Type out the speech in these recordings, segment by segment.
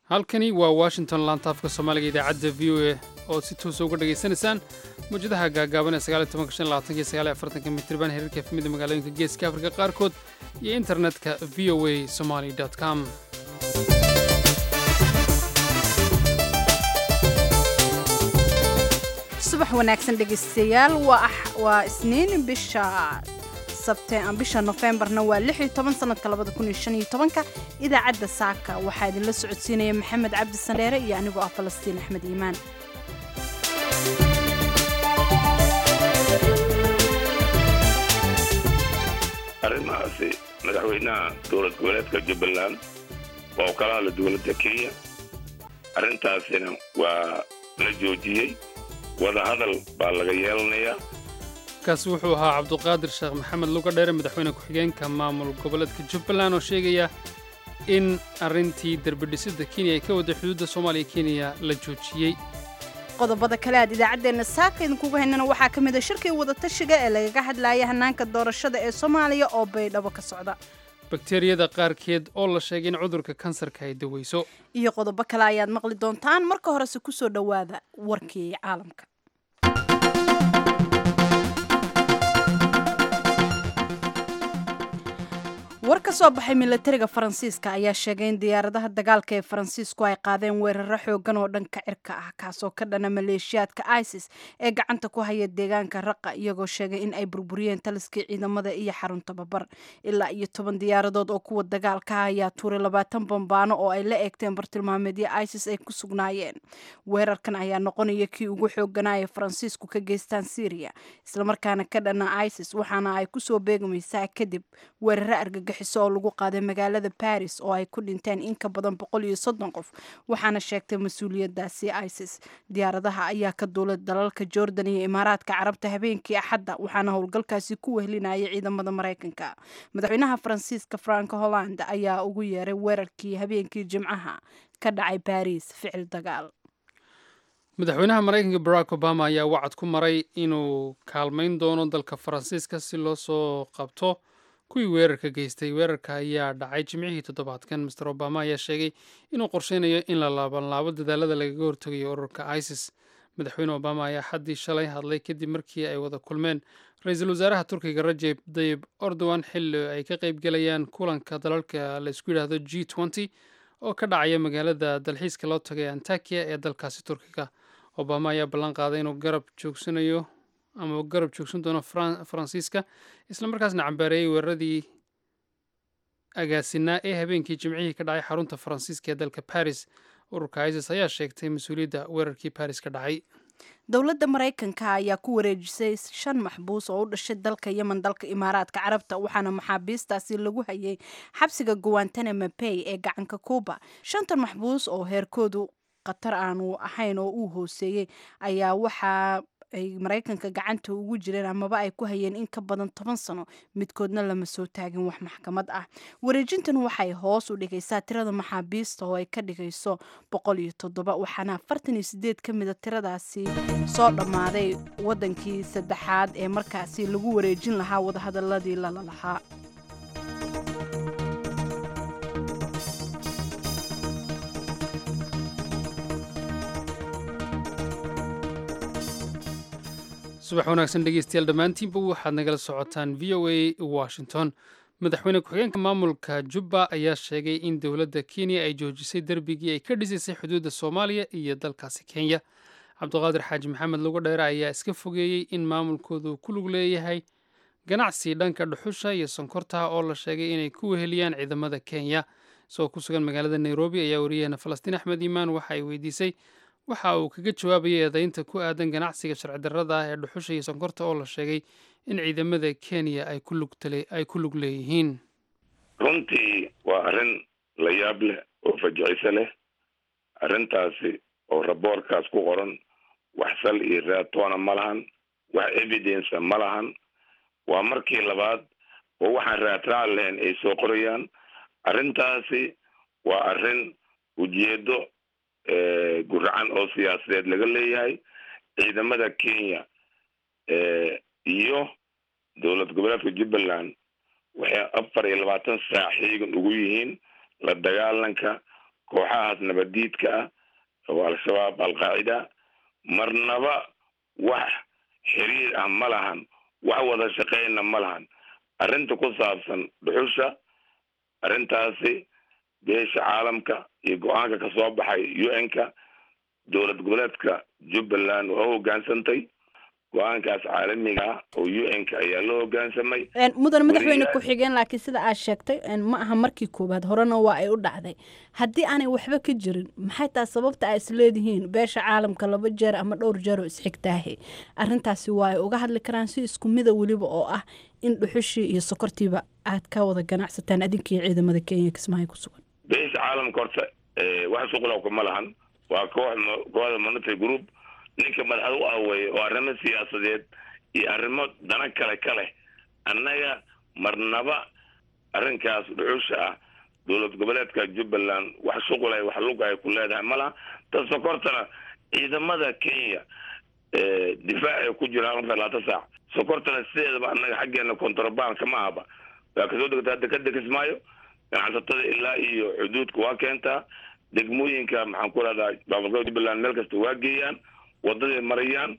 halkani waa washington laantaafka soomaaliga idaacadda v o a oo si toosa uga dhegaysanaysaan mawjadaha gaagaaban ee mitriban heerarka efmida magaalooyinka geeska afrika qaarkood iyo internetka v o a somaly com subax wanaagsan dhegaystayaal waa isniin bisha bisha nofembarna waa sanadka ka idaacadda saaka waxaa idinla socodsiinaya maxamed cabdi sandheere iyo anigoo ah falastiin axmed iimaan arrimahaasi madaxweynaha dowlad goboleedka jubbaland waa u kala hadla dowladda kenya arrintaasina waa la joojiyey wadahadal baa laga yeelanayaa kaasi wuxuu ahaa cabduqaadir sheekh maxamed luga dheere madaxweyne ku-xigeenka maamul goboleedka jubbaland oo sheegaya in arrintii derbidhisidda kenya ay ka wadday xuduudda soomaaliya kenya la joojiyey qodobada kale aad idaacaddeenna saaka idinkuga haynana waxaa ka mid a shirkii wadatashiga ee lagaga hadlaaya hannaanka doorashada ee soomaaliya oo baydhabo ka socda bakteriyada qaarkeed oo la sheegay in cudurka kansarka ay daweyso iyo qodobo kale ayaad maqli doontaan marka horese ku soo dhowaada warkii caalamka war ka soo baxay milatariga faransiiska ayaa sheegay in diyaaradaha dagaalka ee faransiisku ay qaadeen weeraro xoogan oo dhanka cirka ah kaasoo ka dhana maleeshiyaadka isis ee gacanta ku haya deegaanka raqa iyagoo sheegay in ay burburiyeen taliskii ciidamada iyo xarun tababar ilaa iyo toban diyaaradood oo kuwa dagaalka ayaa tuuray labaatan bambaano oo ay la eegteen bartilmaameedyo isis ay ku sugnaayeen weerarkan ayaa noqonaya kii ugu xooganaa ee faransiisku ka geystaan syriya islamarkaana ka dhana isis waxaana ay kusoo beegmaysaa kadib weeraro argagax oo lagu qaaday magaalada baris oo ay ku dhinteen in ka badan boqol iyo soddon qof waxaana sheegtay mas-uuliyadaasi isis diyaaradaha ayaa ka duulay dalalka jordan iyo imaaraadka carabta habeenkii axadda waxaana howlgalkaasi ku wehlinayay ciidamada maraykanka madaxweynaha faransiiska frank holland ayaa ugu yeeray weerarkii habeenkii jimcaha ka dhacay baris ficil dagaal madaxweynaha maraykanka barack obama ayaa wacad ku maray inuu kaalmayn doono dalka faransiiska si loo soo qabto kuwii weerarka geystay weerarka ayaa dhacay jimcihii toddobaadkan master obama ayaa sheegay inuu qorsheynayo in la laabanlaabo dadaalada lagaga hortegayo ururka isis madaxweyne obama ayaa xaddii shalay hadlay kadib markii ay wada kulmeen ra-iisul wasaaraha turkiga rajeb dayib erdogan xilli ay ka qaybgelayaan kulanka dalalka la isku yidhaahdo g nty oo ka dhacaya magaalada dalxiiska loo tagay antakiya ee dalkaasi turkiga obama ayaa ballan qaaday inuu garab joogsanayo ama garab joogsan doono faransiiska islamarkaasna cambaareeyey weeraradii agaasinaa ee habeenkii jimcihii ka dhacay xarunta faransiiska ee dalka baris ururka isis ayaa sheegtay mas-uuliyadda weerarkii baris ka dhacay dowladda maraykanka ayaa ku wareejisay shan maxbuus oo u dhashay dalka yemen dalka imaaraadka carabta waxaana maxaabiistaasi lagu hayay xabsiga guantanamo bay ee gacanka cuuba shantan maxbuus oo heerkoodu khatar aanu ahayn oo uu hooseeyey ayaa waxaa ay maraykanka gacanta ugu jireen amaba ay ku hayeen in ka badan toban sano midkoodna lama soo taagin wax maxkamad ah wareejintan waxay hoos u dhigaysaa tirada maxaabiista oo ay ka dhigayso boqol iyo toddoba waxaana afartan iyo sideed ka mida tiradaasi soo dhammaaday waddankii saddexaad ee markaasi lagu wareejin lahaa wadahadaladii lala lahaa subax wanaagsan dhegeystayaal dhammaantiinba waxaad nagala socotaan v o a washington madaxweyne ku-xigeenka maamulka jubba ayaa sheegay in dowladda kenya ay joojisay derbigii ay ka dhisaysay xuduudda soomaaliya iyo dalkaasi kenya cabdiqaadir xaaji maxamed lugu dheere ayaa iska fogeeyey in maamulkoodu ku lug leeyahay ganacsi dhanka dhuxusha iyo sonkortaha oo la sheegay inay ku weheliyaan ciidamada kenya isagoo ku sugan magaalada nairobi ayaa wariyaheena falastiin axmed iimaan waxa ay weydiisay waxa uu kaga jawaabayay eedaynta ku aadan ganacsiga sharci darrada ah ee dhuxusha iyo sonkorta oo la sheegay in ciidamada kenya ay ku lug leeyihiin runtii waa arrin la yaab leh oo fajiciso leh arrintaasi oo raboorkaas ku qoran wax sal iyo raatoona ma lahan wax evidenca ma lahan waa markii labaad oo waxaan raatraac lahayn ay soo qorayaan arrintaasi waa arrin ujeedo guracan oo siyaasadeed laga leeyahay ciidamada kenya iyo dowlad goboleedka jubbaland waxay afar iyo labaatan saac xiigan ugu yihiin la dagaalanka kooxahaas nabaddiidka ah oo al-shabaab al-qaacida marnaba wax xiriir ah ma lahan wax wada shaqeyna ma lahan arrinta ku saabsan dhuxusha arrintaasi beesha caalamka iyo go-aanka ka soo baxay u n-ka dowlad goboleedka jubbaland waa u hoggaansantay go-aankaas caalamiga ah oo u n-ka ayaa loo hoggaansamay mudan madaxweyne ku-xigeen laakiin sida aad sheegtay ma aha markii koowaad horena waa ay u dhacday haddii aanay waxba ka jirin maxay tahay sababta ay isleedihiin beesha caalamka laba jeer ama dhowr jeer oo isxigtaahe arrintaasi waa ay uga hadli karaan si isku mida weliba oo ah in dhuxushii iyo sokortiiba aad ka wada ganacsataan adinkiiyo ciidamada kenya kismaayo ku sugan beesha caalamka horta wax shuqula kuma lahan waa koox kooxda monitary group ninka madaxda u aweeye oo arrimo siyaasadeed iyo arrimo dana kale ka leh annaga marnaba arrinkaas dhuxusha ah dowlad goboleedka jubbaland wax shuqulay wax lug ay ku leedahay malaha ta sokortana ciidamada kenya difaacay ku jiraan afar labaatan saac sokortana sideedaba annaga xaggeena contraband kama ahaba waa kasoo degtaa dekada kismaayo ganacsatada ilaa iyo xuduudka waa keentaa degmooyinka maxaan ku rahdaa baabulka jubbaland meel kasta waa geeyaan wadaday marayaan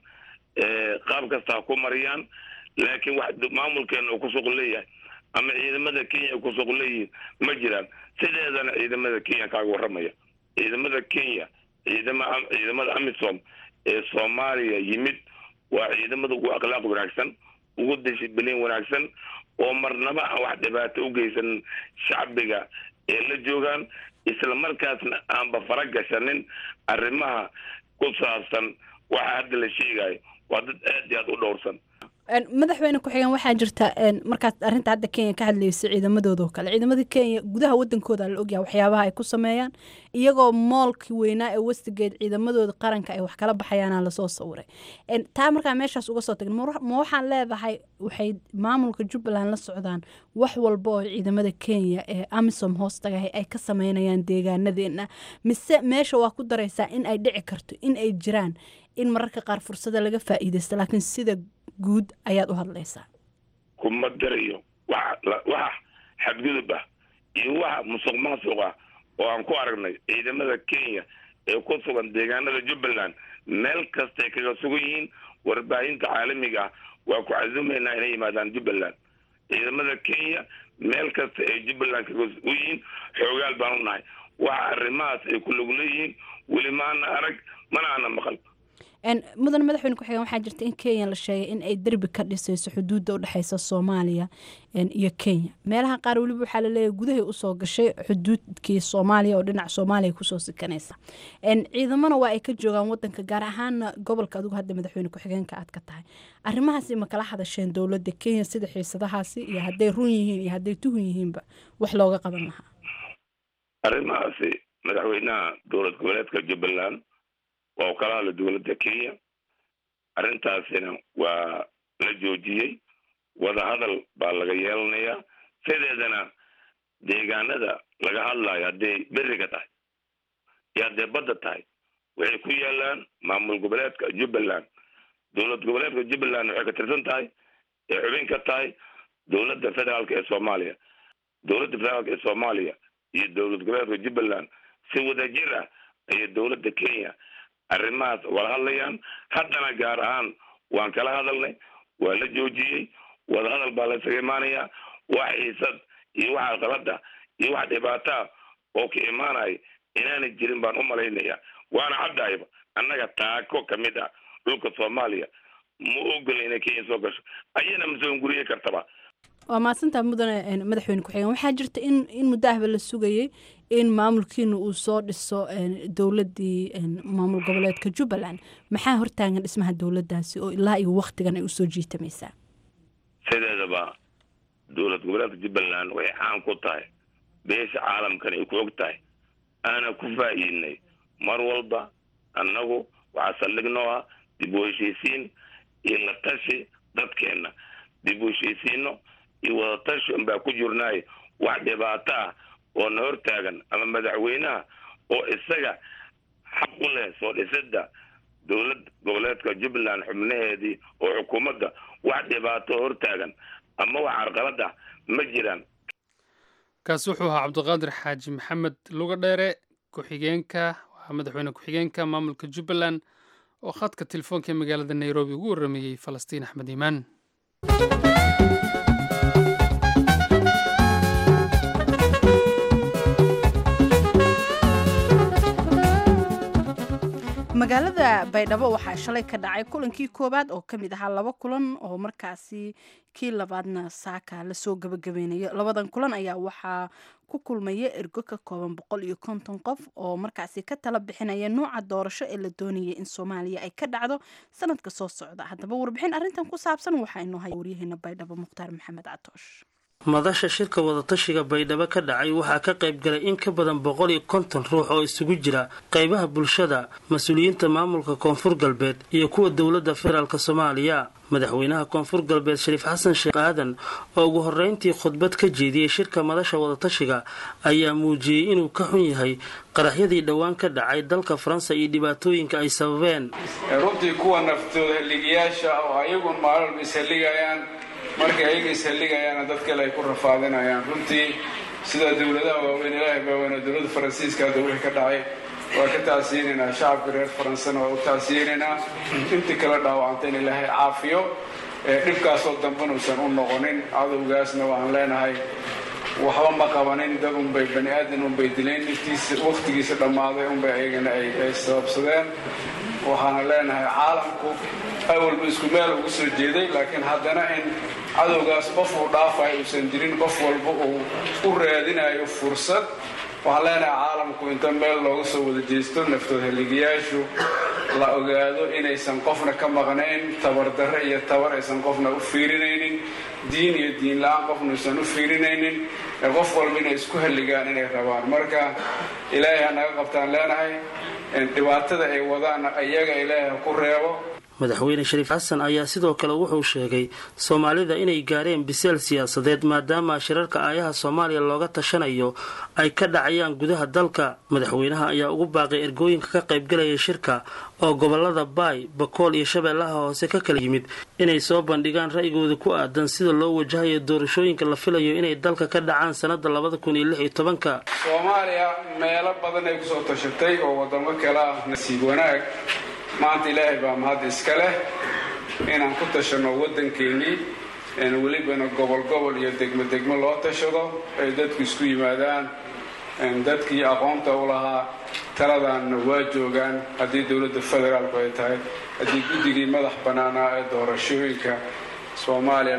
qaab kasta ha ku mariyaan laakiin wax maamulkeena uu ku suq leeyahay ama ciidamada kenya ay ku suq leeyihiin ma jiraan sideedana ciidamada kenya kaaga warramaya ciidamada kenya ciidama ciidamada amisom ee soomaaliya yimid waa ciidamada ugu akhlaaq wanaagsan ugu dishibilin wanaagsan oo marnaba aan wax dhibaato u geysanin shacbiga ee la joogaan isla markaasna aanba fara gashanin arrimaha ku saabsan waxa hadda la sheegayo waa dad aad iyo aad u dhowrsan madaxweyne ku-xigeen waxaa jirta markaad arrinta hadda kenya ka hadlaysa ciidamadooda oo kale ciidamada kenya gudaha wadankooda la ogyaha waxyaabaha ay ku sameeyaan iyagoo moolkii weynaa ee westigeed ciidamadooda qaranka ay wax kala baxayaana lasoo sawiray taa markaa meeshaas uga soo tagin ma waxaan leedahay waxay maamulka jubbaland la socdaan wax walba oo ciidamada kenya ee amisom hoostagahay ay ka sameynayaan deegaanadeena mise meesha waa ku daraysaa in ay dhici karto in ay jiraan in mararka qaar fursada laga faa'iidaysto laakiin sida guud ayaad u hadlaysaa kuma darayo wax waxa xadgudub ah iyo waxa musuq maasuq ah oo aan ku aragnay ciidamada kenya ee ku sugan deegaanada jubbaland meel kastay kaga sugan yihiin warbaahinta caalamiga ah waa ku casuumaynaa inay yimaadaan jubbaland ciidamada kenya meel kasta ay jubbaland kaga sugan yihiin xoogaal baan u nahay waxa arrimahaas ay ku lug leeyihiin weli maana arag mana ana maqal mudan madaxweyne ku-xigeen waxaa jirta in kenya la sheegay in ay derbi ka dhisayso xuduudda udhexeysa soomaaliya iyo kenya meelaha qaar weliba waxaa laleeyahay gudahay usoo gashay xuduudkii soomaaliya oo dhinaca soomaaliya kusoo sikanaysa ciidamona waa ay ka joogaan wadanka gaar ahaana gobolka adigu hadda madaxweyne ku-xigeenka aad ka tahay arrimahaasi ma kala hadasheen dowladda kenya sida xiisadahaasi iyo hadday run yihiin iyo hadday tuhun yihiinba wax looga qaban lahaa arrimahaasi madaxweynaha dowlad goboleedka jubbaland waa u kala hadla dowladda kenya arrintaasina waa la joojiyey wadahadal baa laga yeelanayaa sideedana deegaanada laga hadlayo hadday beriga tahay iyo hadday badda tahay waxay ku yaalaan maamul goboleedka jubbaland dowlad goboleedka jubbaland waxay ka tirsan tahay ee xubin ka tahay dowladda federaalka ee soomaaliya dowladda federaalka ee soomaaliya iyo dowlad goboleedka jubbaland si wadajir ah ayay dowladda kenya arrimahaas wala hadlayaan haddana gaar ahaan waan kala hadalnay waa la joojiyey wadahadal baa laysaga imaanayaa wax xiisad iyo wax alqalada iyo wax dhibaataa oo ka imaanaya inaanay jirin baan u malaynayaa waana caddahayba annaga taako ka mid ah dhulka soomaaliya ma ogola inay kenya soo gasho ayana masoo guriye kartaba waa mahadsantaa mudane madaxweyne ku-xigeen waxaa jirta in in muddo ahba la sugayey in maamulkiina uu soo dhiso dowladdii maamul goboleedka jubbaland maxaa hortaagan dhismaha dowladdaasi oo ilaa iyo waktigan ay usoo jiitamaysaa sideedaba dowlad goboleedka jubbaland waxay caan ku tahay beesha caalamkan ay ku og tahay aana ku faa'iidnay mar walba annagu waxaa saldhignoo ah dib u heshiisiin iyo la tashi dadkeenna dib u heshiisiino iyo wadatashi unbaa ku jirnaayo wax dhibaato ah oo na hortaagan ama madaxweynaha oo isaga xaq u leh soo dhisida dowlad goboleedka jubbaland xubnaheedii oo xukuumadda wax dhibaato hortaagan ama wax carqalad ah ma jiraan kaasi wuxuu ahaa cabdiqaadir xaaji maxamed luga dheere ku-xigeenka waa madaxweyne ku-xigeenka maamulka jubbaland oo khadka telefoonka ee magaalada nairobi ugu warrameeyey falastiin axmed iimaan magaalada baydhabo waxaa shalay ka dhacay kulankii koowaad oo kamid ahaa laba kulan oo markaasi kii labaadna saaka lasoo gabagabeynayo labadan kulan ayaa waxaa ku kulmaya ergo ka kooban boqol iyo konton qof oo markaasi ka tala bixinaya nuuca doorasho ee la doonaya in soomaaliya ay ka dhacdo sanadka soo socda haddaba warbixin arrintan ku saabsan waxaa inoo haya waryaheena baydhabo mukhtaar maxamed catoosh madasha shirka wadatashiga baydhabo ka dhacay waxaa ka qayb galay in ka badan boqol iyo konton ruux oo isugu jira qaybaha bulshada mas-uuliyiinta maamulka koonfur galbeed iyo kuwa dowladda federaalk soomaaliya madaxweynaha koonfur galbeed shariif xasan sheekh aadan oo ugu horreyntii khudbad ka jeediyey shirka madasha wadatashiga ayaa muujiyey inuu ka xun yahay qaraxyadii dhowaan ka dhacay dalka faransa iyo dhibaatooyinka ay sababeen runtii kuwa naftooda halligayaasha oo ayagun maalolba ishalligayaan markay ayaga ishalligayaana dad kale ay ku rafaadinayaan runtii sida dowladaha waaweyn ilaahay baaweyn dowladda faransiiska hadda wixii ka dhacay waa ka taasiinaynaa shacabka reer faransana waa u taasiinaynaa intii kala dhaawacanta in ilaahay caafiyo dhibkaasoo dambanuusan u noqonin cadowgaasna waxaan leenahay waxba ma qabanin dad unbay bani aadan unbay dileen dhibtiisa wakhtigiisa dhammaaday unbay ayagana ay sababsadeen waxaana leenahay caalamku awalba isku meel ugu soo jeeday laakiin haddana in cadowgaas qof uu dhaafayo uusan jirin qof walba uu u raadinayo fursad waxaan leenahay caalamku inta meel looga soo wada jeesto naftood halligayaashu la ogaado inaysan qofna ka maqnayn tabardarre iyo tabar aysan qofna u fiirinaynin diin iyo diin la-aan qofna aysan u fiirinaynin ee qof walba inay isku halligaan inay rabaan marka ilaahay ha naga qabtaan leenahay dhibaatada ay wadaanna iyaga ilaahay ha ku reebo madaxweyne shariif xasan ayaa sidoo kale wuxuu sheegay soomaalida inay gaareen biseel siyaasadeed maadaama shirarka aayaha soomaaliya looga tashanayo ay ka dhacayaan gudaha dalka madaxweynaha ayaa ugu baaqay ergooyinka ka qaybgalaya shirka oo gobolada baay bakool iyo shabeellaha hoose ka kala yimid inay soo bandhigaan ra'yigooda ku aadan sida loo wajahayo doorashooyinka la filayo inay dalka ka dhacaan sanada labada kun iyo lix iyo tobanka soomaaliya meelo badan ay kusoo tashatay oo wadamo kale ah nasiib wanaag maanta ilaahay baa mahad iska leh inaan ku tashanno waddankeennii welibana gobol gobol iyo degmo degmo loo tashado ay dadku isku yimaadaan dadkii aqoonta u lahaa taladaanna waa joogaan haddii dowladda federaalku ay tahay haddii guddigii madax bannaanaa ee doorashooyinka soomaaliya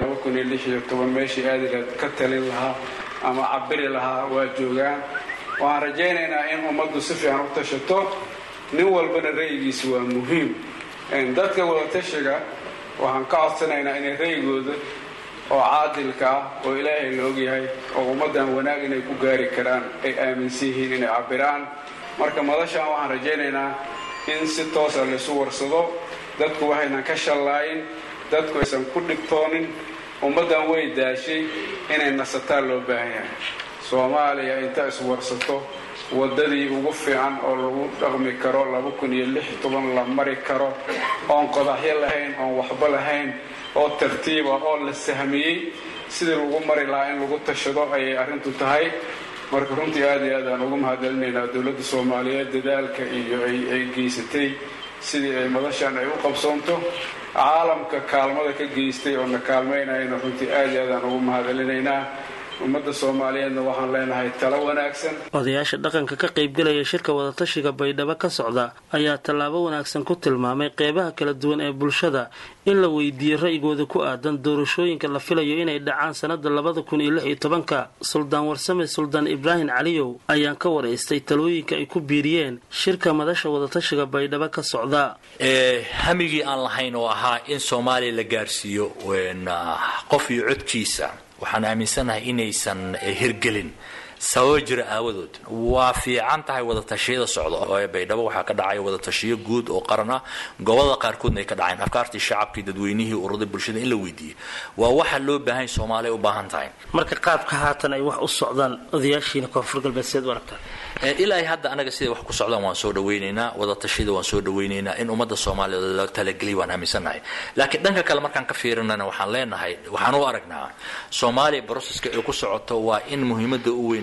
meeshii aadilaad ka talin lahaa ama cabiri lahaa waa joogaan waxaan rajaynaynaa in ummaddu si fiican u tashato nin walbana ra'yigiisa waa muhiim dadka wadatashiga waxaan ka codsanaynaa inay ra'yigooda oo caadilka ah oo ilaahay la ogyahay oo ummaddan wanaag inay ku gaari karaan ay aaminsan yihiin inay cabiraan marka madashaan waxaan rajaynaynaa in si toosa laysu warsado dadku waxaynan ka shallaayin dadku aysan ku dhibtoonin ummaddan way daashay inay nasataan loo baahan yahay soomaaliya inta iswarsato waddadii ugu fiican oo lagu dhaqmi karo laba kun iyo lix toban la mari karo oon qodaxyo lahayn oon waxba lahayn oo tartiiba oo la sahmiyey sidii lagu mari lahaa in lagu tashado ayay arrintu tahay marka runtii aad iyo aad aan ugu mahadcelinaynaa dowladda soomaaliyeed dadaalka iyo ay geysatay sidii ay madashan ay u qabsoonto caalamka kaalmada ka geystay oo na kaalmaynayana runtii aad iyo aad aan ugu mahadcelinaynaa ummadda soomaaliyeedna waxaan leenahay talo wanaagsan odayaasha dhaqanka ka qaybgalaya shirka wadatashiga baydhabo ka socda ayaa tallaabo wanaagsan ku tilmaamay qeybaha kala duwan ee bulshada in la weydiiyo ra'yigooda ku aadan doorashooyinka la filayo inay dhacaan sanada labada kun iyo lix iyo tobanka suldaan warsame suldaan ibraahim caliyow ayaan ka waraystay talooyinka ay ku biiriyeen shirka madasha wadatashiga baydhabo ka socda hamigii aan lahayn oo ahaa in soomaaliya la gaarsiiyo qof iyo codkiisa waxaan aaminsanahay inaysan hirgelin sababo jira aawadood waa fiican tahay wadatashyada socda oo baydhabo waxaa ka dhacaya wadatashiyo guud oo qaran ah gobolada qaarkoodna ay ka dhaceen afkaartii shacabkii dadweynihii ururada bulshada in la weydiiyey waa waxa loo baahan soomaaliya u baahan tahay marka qaabka haatan ay wax u socdaan odayaashiina koonfur galbeed seed u aragtaa ilaa hadda anaga siday wax ku socdaan waan soo dhawaynaynaa wadatashyada waan soo dhawaynaynaa in ummadda soomaaliya la talageliy waan aaminsannahay laakiin dhanka kale markaan ka fiirinana waxaan leenahay waxaan u aragnaa soomaaliya broseska ay ku socoto waa in muhiimada u weyn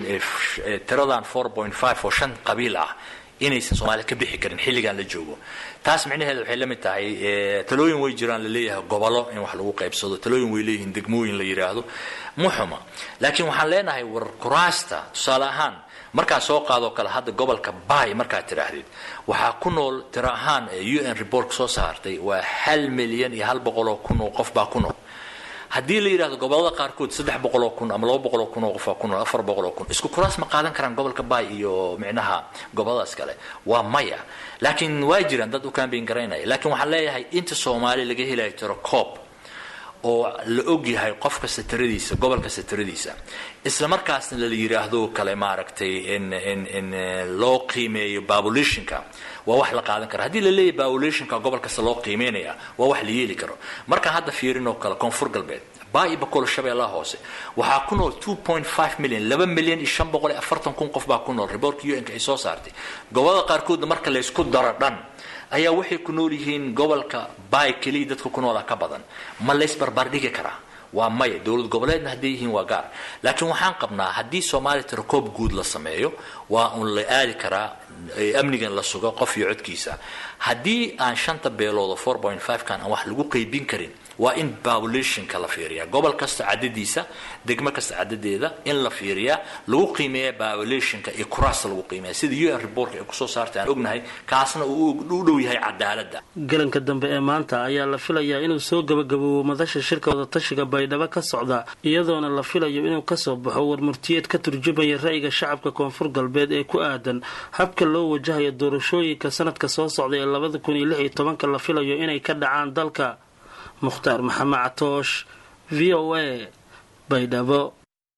tiradan four point five oo shan qabiil ah inaysan soomaaliya ka bixi karin xilligan la joogo taas micnaheeda waxay la mid tahay talooyin way jiraan la leeyahay gobolo in wax lagu qaybsado talooyin way leeyihiin degmooyin la yidhaahdo muxuma laakiin waxaan leenahay war kuraasta tusaale ahaan markaa soo qaadoo kale hadda gobolka bay markaad tidhaahdid waxaa ku nool tiro ahaan u n report soo saartay waa hal milyan iyo hal boqol oo kun oo qof baa ku nool haddii la yidhahdo gobolada qaarkood saddex boqoloo kun ama laba boqoloo kun oo qofaa ku nool afar boqoloo kun isku kuraas ma qaadan karaan gobolka bay iyo micnaha goboladaas kale waa maya laakiin waa jiraan dad u kambayn garaynaya laakiin waxaan leeyahay inta soomaali laga helayo tiro coob oo la og yahay qof kasta tiradiisa gobol kasta tiradiisa isla markaasna la yidhaahdo kale maaragtay in in in loo qiimeeyo babulationka waa wax la qaadan kara haddii la leeyahy babulationka gobol kasta loo qiimeynaya waa wax la yeeli karo markaan hadda fiirin oo kale koonfur galbeed baa iyo boqol shabeellaha hoose waxaa ku nool two point five million laba milyan iyo shan boqol iyo afartan kun qof baa ku nool reportka u n-ka ay soo saartay gobolada qaarkoodna marka la isku daro dhan ayaa waxay ku nool yihiin gobolka bay keliya dadka ku noola ka badan ma laysbarbar dhigi karaa waa maya dowlad goboleedna hadday yihiin waa gaar laakiin waxaan qabnaa haddii soomaaliya tirakoob guud la sameeyo waa un la aadi karaa amnigan la sugo qof iyo codkiisa haddii aan shanta beelood oo four point five kan aan wax lagu qeybin karin waa in populationka la fiiriyaa gobol kasta cadadiisa degmo kasta cadadeeda in la fiiriyaa lagu qiimeeya populationka iyo kuraasta lagu qiimeeya sida u n reportka ay kusoo saartay aan ognahay kaasna uu u dhow yahay cadaaladda galanka dambe ee maanta ayaa la filayaa inuu soo gabagaboobo madasha shirka wadatashiga baydhabo ka socda iyadoona la filayo inuu kasoo baxo warmurtiyeed ka turjumaya ra'yiga shacabka koonfur galbeed ee ku aadan habka loo wajahayo doorashooyinka sanadka soo socda ee labada kun iyo lix iyo tobanka la filayo inay ka dhacaan dalka mukhtaar maxamed catoosh v o a baydhabo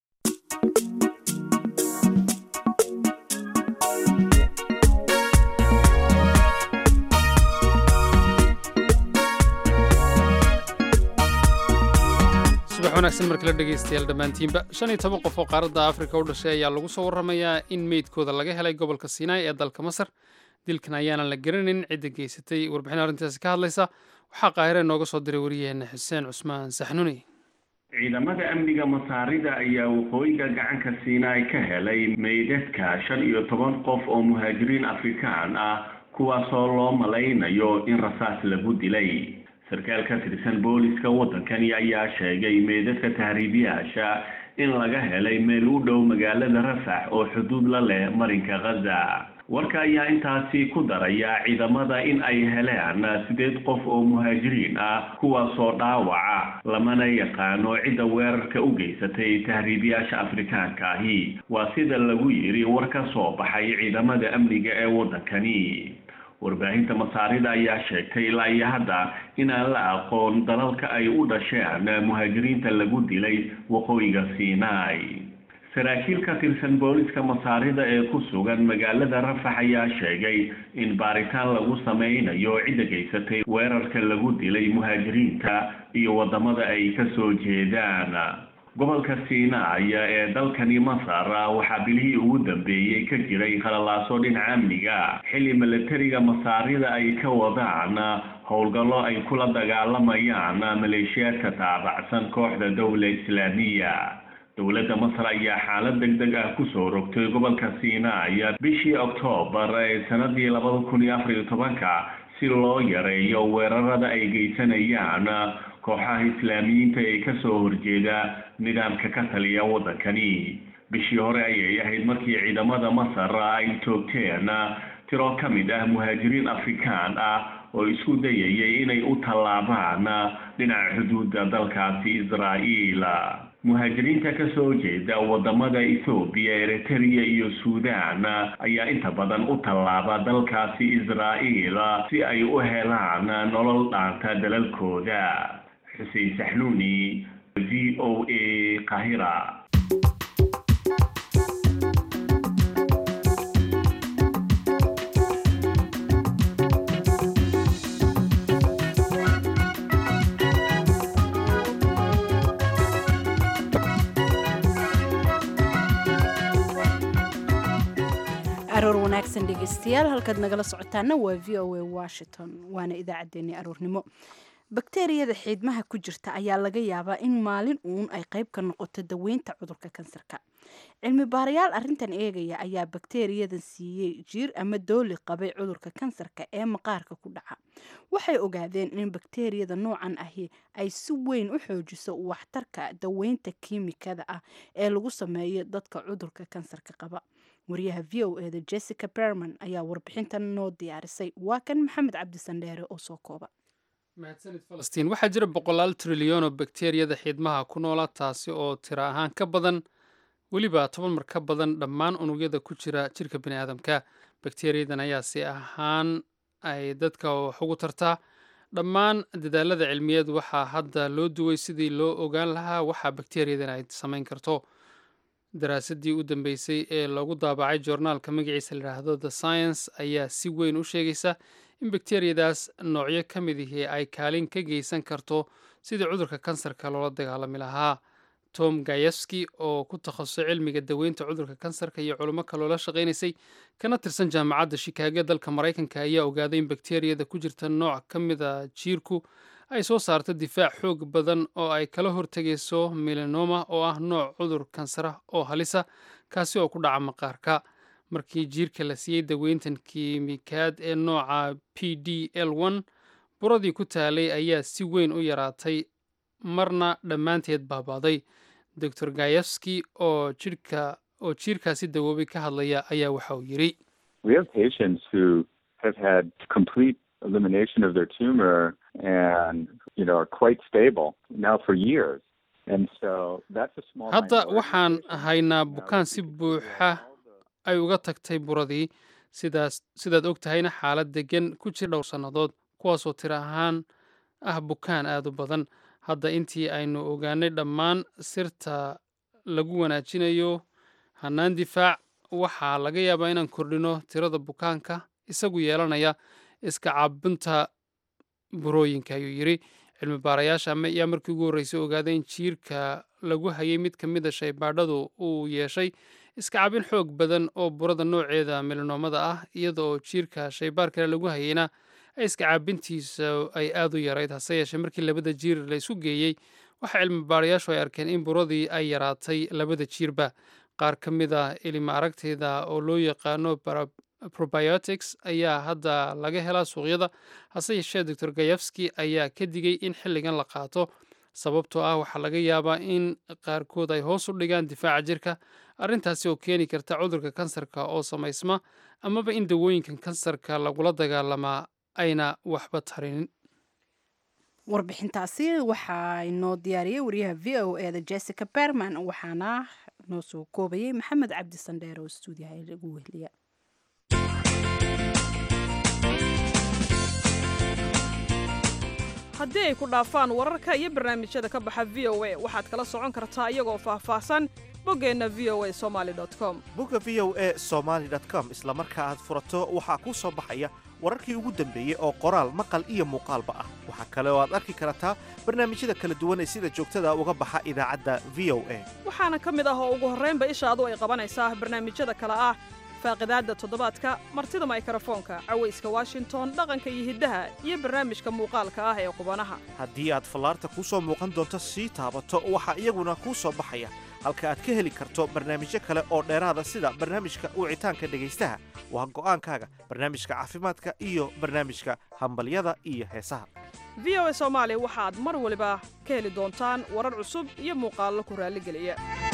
subax wanaagsan markala dhegaystayaal dhammaantiinba shan iyo toban qof oo qaaradda afrika u dhashay ayaa lagu soo warramayaa in meydkooda laga helay gobolka sinai ee dalka masar dilkan ayaanan la garanayn cidda geysatay warbixin arrintaasi ka hadlaysa waxaa qaahire nooga soo diray wariyaheenna xuseen cusmaan saxnuni ciidamada amniga masaarida ayaa waqooyiga gacanka siinaai ka helay meydadka shan iyo toban qof oo muhaajiriin afrikaan ah kuwaasoo loo malaynayo in rasaas lagu dilay sarkaal ka tirsan booliska waddankani ayaa sheegay meydadka tahriibiyaasha in laga helay meel u dhow magaalada rafax oo xuduud la leh marinka khaza warka ayaa intaasi ku daraya ciidamada in ay heleen sideed qof oo muhaajiriin ah kuwaasoo dhaawaca lamana yaqaano cidda weerarka u geysatay tahriibiyaasha afrikaanka ahi waa sida lagu yiri war ka soo baxay ciidamada amniga ee waddankani warbaahinta masaarida ayaa sheegtay ilaa iyo hadda inaan la aqoon dalalka ay u dhasheen muhaajiriinta lagu dilay waqooyiga sinai saraakiil ka tirsan booliska masaarida ee ku sugan magaalada rafax ayaa sheegay in baaritaan lagu sameynayo cidda geysatay weerarka lagu dilay muhaajiriinta iyo waddamada ay ka soo jeedaan gobolka sinai ee dalkani masar waxaa bilihii ugu dambeeyey ka jiray khalalaaso dhinaca amniga xilli milatariga masaarida ay ka wadaan howlgallo ay kula dagaalamayaan maleeshiyaadka taabacsan kooxda dowla islaamiya dowladda masar ayaa xaalad deg deg ah kusoo rogtay gobolka sinai bishii oktoobar ee sanadii labada kun iyo afar iyo tobanka si loo yareeyo weerarada ay geysanayaan kooxaha islaamiyiinta ee kasoo horjeeda nidaamka ka taliya waddankani bishii hore ayay ahayd markii ciidamada masar ay toogteen tiro ka mid ah muhaajiriin afrikaan ah oo isku dayayay inay u tallaabaan dhinaca xuduudda dalkaasi israa'iil muhaajiriinta kasoo jeeda wadamada ethoobiya eritrea iyo suudan ayaa inta badan u tallaaba dalkaasi israa'iil si ay u helaan nolol dhaanta dalalkooda xuseen saxnuuni v o a qahira aroor wanaagsan dhegeystayaal halkaad nagala socotaana waa v o a washington waana idaacaddeenii aroornimo bakteriyada xiidmaha ku jirta ayaa laga yaabaa in maalin uun ay qayb ka noqoto daweynta cudurka kansarka cilmi baarayaal arrintan eegaya ayaa bakteriyadan siiyey jiir ama dooli qabay cudurka kansarka ee maqaarka ku dhaca waxay ogaadeen in bakteriyada noocan ahi ay si weyn u xoojiso waxtarka daweynta kiimikada ah ee lagu sameeyo dadka cudurka kansarka qaba wariyaha v o eda jessica berman ayaa warbixintan noo diyaarisay waa kan maxamed cabdisandheere oo soo kooba mahadsanid falastiin waxaa jira boqolaal trilyan oo bakteriyada xiidmaha ku noola taasi oo tiro ahaan ka badan weliba toban mar ka badan dhammaan unugyada ku jira jirka bini aadamka bakteriyadan ayaa si ahaan ay dadka wax ugu tartaa dhammaan dadaalada cilmiyeed waxaa hadda loo duway sidii loo ogaan lahaa waxa bakteriyadan ay samayn karto daraasadii u dambeysay ee lagu daabacay joornaalka magaciisa layidhaahdo the science ayaa si weyn u sheegaysa in bakteriyadaas noocyo ka mid ihii ay kaalin ka geysan karto sidii cudurka kansarka loola dagaalami lahaa tom gayevski oo ku takhasusay cilmiga daweynta cudurka kansarka iyo culimo kaloola shaqaynaysay kana tirsan jaamacadda shikaago dalka maraykanka ayaa ogaaday in bakteriyada ku jirta nooc ka mida jiirku ay soo saarto difaac xoog badan oo ay kala hortegayso melanoma oo ah nooc cudur kansara oo halisa kaasi oo ku dhaca maqaarka markii jiirka la siiyey daweyntan kiimikaad ee nooca p d l n buradii ku taalay ayaa si weyn u yaraatay marna dhammaanteed baabaaday doctor gayevski oo jirka oo jiirkaasi dawoobay ka hadlaya ayaa waxa uu yidhi elimination of their tumor and you know are quite stable now for years and so that's a small hadda waxaan haynaa bukaan si buuxa ay uga tagtay buradii sidaas sidaad og tahayna xaalad degan ku jira dhowr sannadood kuwaasoo tiro ahaan ah bukaan aad u badan hadda intii aynu ogaanay dhammaan sirta lagu wanaajinayo hannaan difaac waxaa laga yaabaa inaan kordhino tirada bukaanka isagu yeelanaya iska caabinta burooyinka ayuu yidhi cilmi baarayaasha ayaa markii ugu horreysay ogaaday in jiirka lagu hayay mid ka mid a shaybaadhadu uu yeeshay iska cabin xoog badan oo burada nooceeda melanoomada ah iyada oo jiirka shaybaar kale lagu hayayna iska caabintiisa ay aad u yarayd hase yeeshee markii labada jiir la isu geeyey waxaa cilmi baarayaashu ay arkeen in buradii ay yaraatay labada jiirba qaar ka mid a ilima aragteeda oo loo yaqaano probiotics ayaa hadda laga helaa suuqyada hase yeeshee doctor gayevski ayaa ka digay in xilligan la qaato sababtoo ah waxaa laga yaabaa in qaarkood ay hoos u dhigaan difaaca jirka arrintaasi oo keeni karta cudurka kansarka oo samaysma amaba in dawooyinkan kansarka lagula dagaalamaa ayna waxba tarinin warbixintaasi waxaa inoo diyaariyey wariyaha v o eda jessica berman waxaana noo soo koobayay maxamed cabdi sandheer oo stuudiyaha lagu wehliya haddii ay ku dhaafaan wararka iyo barnaamijyada ka baxa v o a waxaad kala socon kartaa iyagoo faahfaahsan boggeenna v o a somaali com bogga v o a somaali com isla marka aad furato waxaa kuu soo baxaya wararkii ugu dambeeyey oo qoraal maqal iyo muuqaalba ah waxaa kale oo aad arki kartaa barnaamijyada kala duwan ee sida joogtada uga baxa idaacadda v o a waxaana ka mid ah oo ugu horraynba ishaadu ay qabanaysaa barnaamijyada kale ah faaqidaadda toddobaadka martida maykrofoonka cawayska washington dhaqanka iyo hiddaha iyo barnaamijka muuqaalka ah ee qubanaha haddii aad fallaarta kuu soo muuqan doonto sii taabato waxaa iyaguna kuu soo baxaya halka aad ka heli karto barnaamijyo kale oo dheeraada sida barnaamijka wicitaanka dhegaystaha waa go'aankaaga barnaamijka caafimaadka iyo barnaamijka hambalyada iyo heesaha v o a soomaali waxaad mar waliba ka heli doontaan warar cusub iyo muuqaallo ku raalligeliya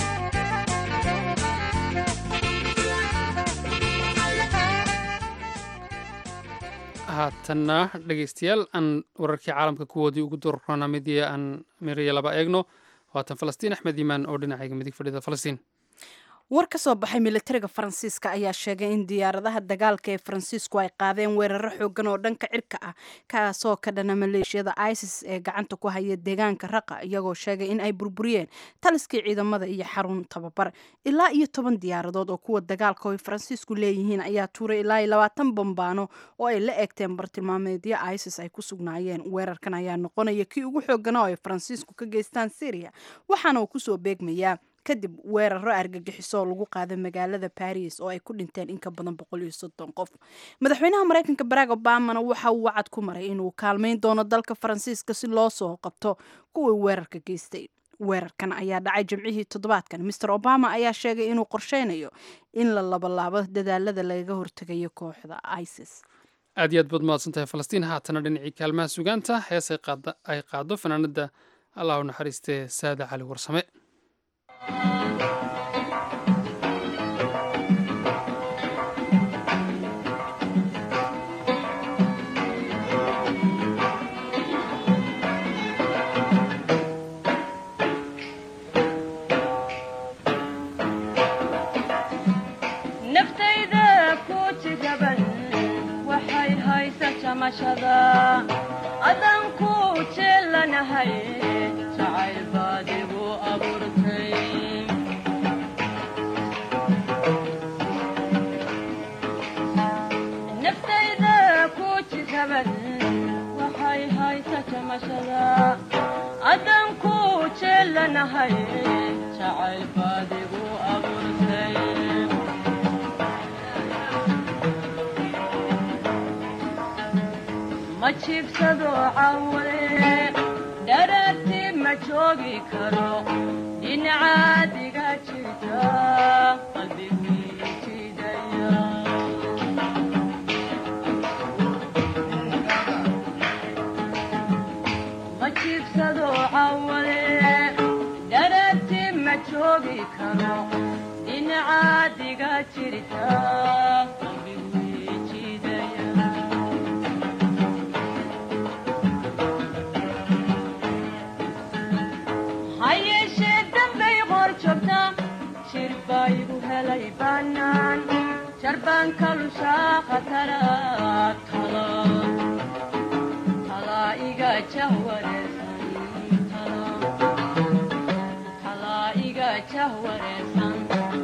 haatanna dhegeystayaal aan wararkii caalamka kuwoodii ugu dororana midii aan miriya laba eegno waatan falastiin axmed iimaan oo dhinacayga midig fadhida falastiin war ka soo baxay militariga faransiiska ayaa sheegay in diyaaradaha dagaalka ee faransiisku ay qaadeen weeraro xoogan oo dhanka cirka ah kaasoo ka dhana maleeshiyada isis ee gacanta ku haya deegaanka raqa iyagoo sheegay in ay burburiyeen taliskii ciidamada iyo xarun tababar ilaa iyo toban diyaaradood oo kuwa dagaalka ay faransiisku leeyihiin ayaa tuuray ilaa iyo labaatan bambaano oo ay la eegteen bartilmaameedyo isis ay ku sugnaayeen weerarkan ayaa noqonaya kii ugu xooganaa oo ay faransiisku ka geystaan syria waxaana uu kusoo beegmayaa kadib weeraro argagixiso oo lagu qaaday magaalada baris oo ay ku dhinteen in ka badan boqol iyo soddon qof madaxweynaha maraykanka barack obamana waxa uu wacad ku maray inuu kaalmayn doono dalka faransiiska si loo soo qabto kuwii weerarka geystay weerarkan ayaa dhacay jimcihii toddobaadkan master obama ayaa sheegay inuu qorsheynayo in la labalaabo dadaalada lagaga hortegayo kooxda isis aad iyo aad baad mahadsan tahay falastiin haatana dhinacii kaalmaha sugaanta hees ay qaado fanaanada allah u naxariistee saada cali warsame adanku jeelanahay jacayl baadigu abuurtay naftayda ku jiraban waxay haysa jamashada adanku jeelanahay jacayl baadigu abuurtay ma jiibsado cawle dhararti ma joogi karo dhinacaadiga jirta qalbigii jidaya ma jiibsado cawle dhararti ma joogi karo dhinacaadiga jirta qalbigii jidaya hayeeshee dambay qor joogta shir baa igu helay bannaan jarbaan kalushaa khatara tala talaa iga jahwareersan talaa iga jahwareersan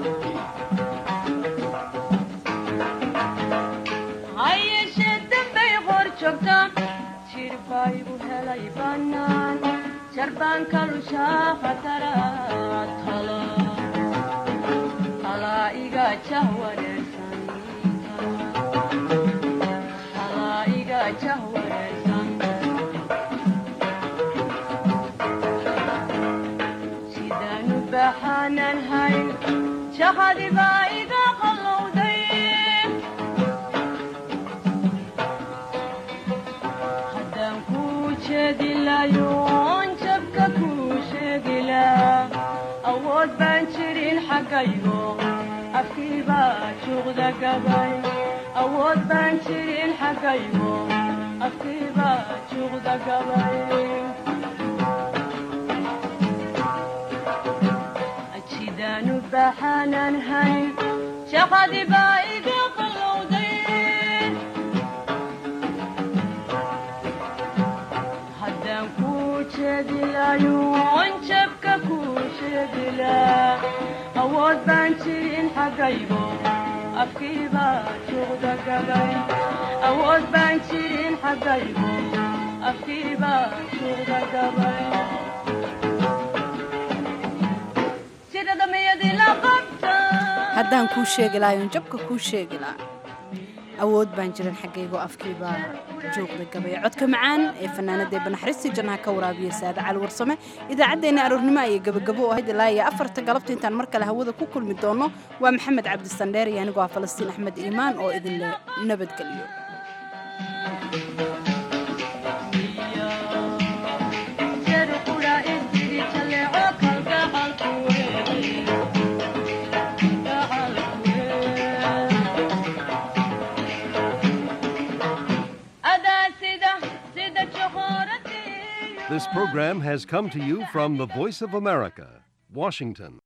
hayeeshee dambay qor joogta shir baa igu helay bannaan jarbaan kalushaa khatara tala talaa iga jahwareersan talaa iga jahwareersan sidaanu baxaanan hayn jahadi baa iga qallowday haddaan kuu jeedi layoon jabka kuu sheegila awood baan jirin xaggaygo afkii baa juuqda gabay awood baan jirin xaggaygo afkii baa juuqda gabay jidaanu baxaanan hayn shaqadii baa iga qallowday haddaan kuu jeedilayoon jabka kuu sheegila awood baan jirin xaggaygo afkii baa juuqda gabay awood baan jirin xaggaygo afkii baa juuqda gabay sida damayadii la qabta haddaan kuu sheegi lahayon jabka kuu sheegi laha awood baan jiran xaggaygo afkiibaa juuqda gabay codka macaan ee fanaanada ee banaxariistii jannaha ka waraabiya saade cali warsame idaacaddeenna aroornimo ayay gabagabo ahayd ilaa iyo afarta galabta intaan mar kale hawada ku kulmi doono waa maxamed cabdisandheer iyo anigoo ah falastiin axmed iimaan oo idinle nabadgeliyo This program has come to you from the Voice of America, Washington.